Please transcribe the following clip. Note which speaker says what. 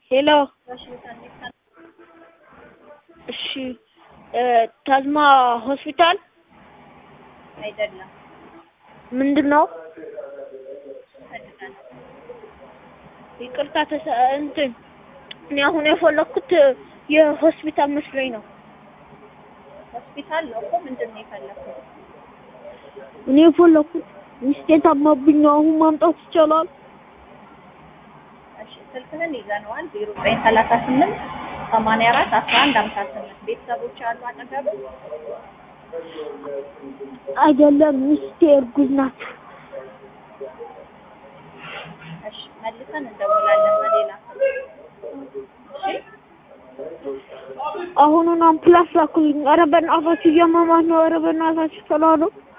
Speaker 1: ሄሎ እሺ እ ታዝማ ሆስፒታል
Speaker 2: አይደለም
Speaker 1: ምንድን ነው? ይቅርታ ተሰ እንትን እኔ አሁን የፈለኩት የሆስፒታል መስሎኝ ነው።
Speaker 2: ሆስፒታል ነው እኮ ምንድን ነው የፈለኩት?
Speaker 1: እኔ የፈለኩት ሚስቴ ታማብኝ አሁን ማምጣት ይቻላል?
Speaker 2: እሺ ስልክህን ይዘነዋል ዜሮ ዘጠኝ ሰላሳ ስምንት ሰማንያ አራት አስራ አንድ ሀምሳ ስምንት ቤተሰቦች አሉ አጠገብህ?
Speaker 1: አይደለም ሚስቴ እርጉዝ ናት።
Speaker 2: እሺ መልሰን እንደውላለን በሌላ እሺ
Speaker 1: አሁኑን አምፕላስ ላኩልኝ። ኧረ በእናታችሁ እያመማት ነው። ኧረ በእናታችሁ ተላሉ